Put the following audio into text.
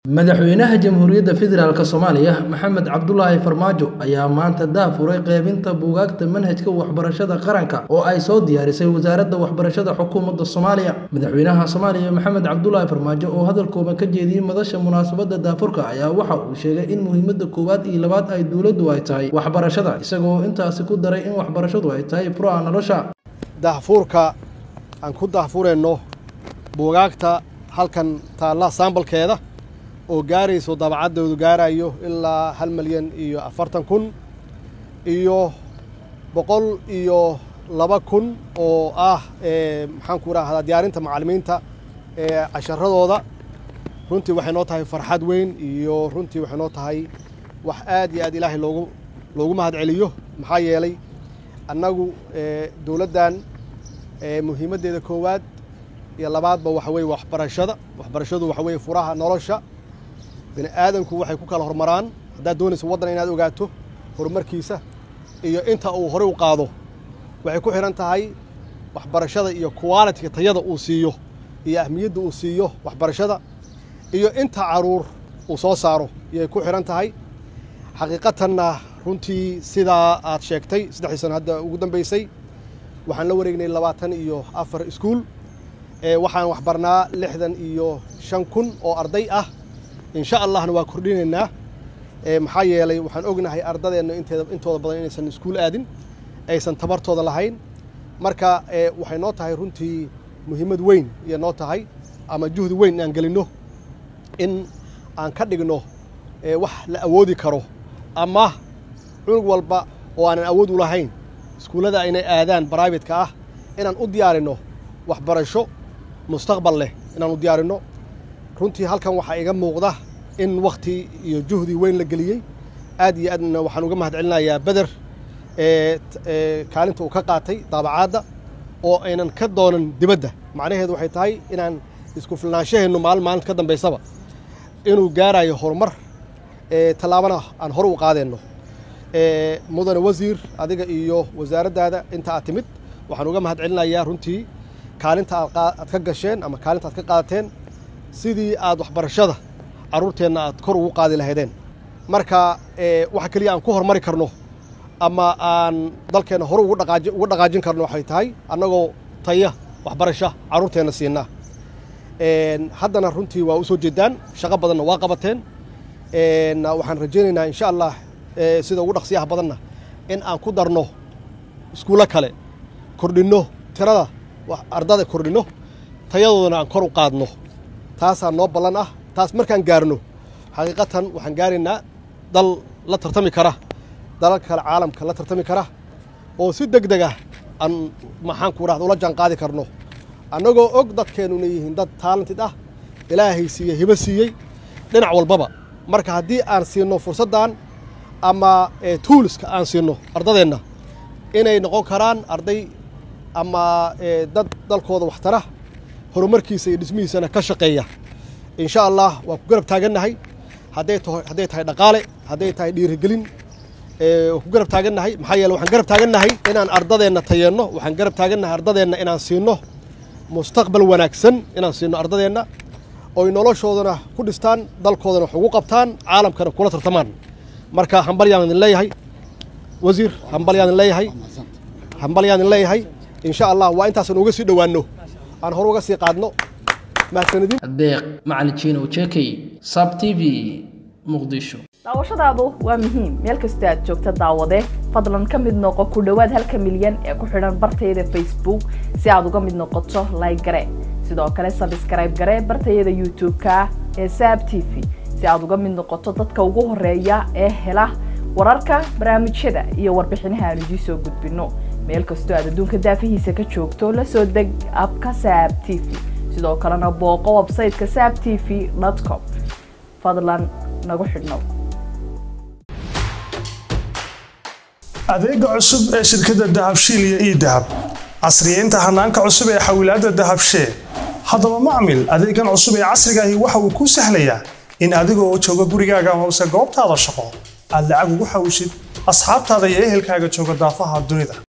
Madaxweynaha Jamhuuriyadda Federaalk Soomaaliya Maxamed Cabdulaahi Farmaajo ayaa maanta daahfuray qaybinta buugaagta manhajka waxbarashada qaranka oo ay soo diyaarisay Wasaaradda Waxbarashada Xukuumadda Soomaaliya. Madaxweynaha Soomaaliya Maxamed Cabdulaahi Farmaajo oo hadal kooban ka jeediyay madasha munaasabadda daahfurka ayaa waxa uu sheegay in muhiimadda koowaad iyo labaad ay dowladdu ay tahay waxbarashada, isagoo intaasi ku daray in waxbarashadu ay tahay furaha nolosha. daahfuurka aan ku daahfurayno buugaagta halkan taalla saambalkeeda oo gaarayso dabacaddoodu gaarayo ilaa hal malyan iyo afartan kun iyo boqol iyo laba kun oo ah maxaan ku rahdaa diyaarinta macallimiinta ee casharadooda runtii waxay noo tahay farxad weyn iyo runtii waxay noo tahay wax aad iyo aad ilaahay loogu loogu mahad celiyo maxaa yeelay annagu dowladdan muhiimaddeeda koowaad iyo labaadba waxa weeye waxbarashada waxbarashadu waxa weeye furaha nolosha bini aadanku waxay ku kala hormaraan haddaad doonayso waddan inaad ogaato horumarkiisa iyo inta uu horey u qaado waxay ku xidhan tahay waxbarashada iyo qualitiga tayada uu siiyo iyo ahmiyadda uu siiyo waxbarashada iyo inta caruur uu soo saaro ayay ku xidhan tahay xaqiiqatanna runtii sidaa aad sheegtay saddexdii sano hadda ugu dambaysay waxaan la wareegnay labaatan iyo afar iskuul waxaan waxbarnaa lixdan iyo shan kun oo arday ah insha allahna waa kordhinaynaa maxaa yeelay waxaan ognahay ardadeenna inteeda intooda badan inaysan iskuul aadin aysan tabartooda lahayn marka waxay noo tahay runtii muhiimad weyn iyo noo tahay ama juhdi weyn aan gelinno in aan ka dhigno wax la awoodi karo ama cunug walba oo aanan awood u lahayn iskuullada inay aadaan bribate-ka ah inaan u diyaarinno waxbarasho mustaqbal leh inaan u diyaarinno runtii halkan waxaa iga muuqda in wakhti iyo juhdi weyn la geliyey aad iyo aadna waxaan uga mahad celinayaa beder kaalinta uu ka qaatay daabacaadda oo aynan ka doonan dibadda macnaheedu waxay tahay inaan isku filnaanshaheennu maalin maalinta ka dambaysaba inuu gaarayo horumar tallaabana aan hore u qaadeenno mudane wasiir adiga iyo wasaaraddaada inta aad timid waxaan uga mahad celinayaa runtii kaalinta aad ka gasheen ama kaalinta aad ka qaadateen sidii aad waxbarashada carruurteenna aad kor ugu qaadi lahaydeen marka waxa keliya aan ku horumari karno ama aan dalkeenna hore ugu dhaqaajin karno waxay tahay annagoo taya waxbarasha carruurteenna siinaa haddana runtii waa u soo jeedaan shaqo badanna waa qabateen waxaan rajaynaynaa insha allah sida ugu dhaqsiyaha badanna in aan ku darno iskuullo kale kordhinno tirada ardada kordhinno tayadoodana aan kor u qaadno taasaa noo ballan ah taas markaan gaarno xaqiiqatan waxaan gaaraynaa dal la tartami kara dalalka kale caalamka la tartami kara oo si deg deg ah aan maxaan ku rahda ula jaan qaadi karno annagoo og dadkeennu inay yihiin dad taalantid ah ilaahay siiye hibo siiyey dhinac walbaba marka haddii aan siinno fursaddan ama tuuliska aan siinno ardadeenna inay noqon karaan arday ama dad dalkooda waxtara horumarkiisa iyo dhismihiisana ka shaqeeya insha allah waan ku garab taagannahay hadday hadday tahay dhaqaale hadday tahay dhiirigelin waan ku garab taagannahay maxaa yeele waxaan garab taagannahay inaan ardadeenna tayeenno waxaan garab taagannahay ardadeenna inaan siinno mustaqbal wanaagsan inaan siinno ardadeenna oy noloshoodana ku dhistaan dalkoodana wax ugu qabtaan caalamkana kula tartamaan marka hambalyaan idin leeyahay wasiir hambalyaan idin leeyahay hambalyaan idin leeyahay insha allah waa intaasaan uga sii dhowaanno aan hore uga sii qaadno mahadsanidin deeq macalin jiinow jekey sab t v muqdisho daawashadaadu waa muhiim meel kastoo aad joogta daawade fadlan ka mid noqo ku dhowaad halka milyan ee ku xidhan bartayada facebook si aad uga mid noqoto like gare sidoo kale sabskrayb gare bartayada youtube-ka ee saab t v si aad uga mid noqoto dadka ugu horeeya ee hela wararka barnaamijyada iyo warbixinaha aan idiin soo gudbinno meel kastoo aad adduunka daafihiisa ka joogto la soo deg abka saab t v sidoo kalena booqo websayteka saab t v com fadlan nagu xidhnow adeega cusub ee shirkadda dahabshiil iyo ii dahab casriyeynta hanaanka cusub ee xawilaadda dahabshee haddaba macmil adeegan cusub ee casrigaahi waxa uu kuu sahlayaa in adigoo jooga gurigaaga hoose goobtaada shaqo aad lacag ugu xawishid asxaabtaada iyo ehelkaaga jooga daafaha dunida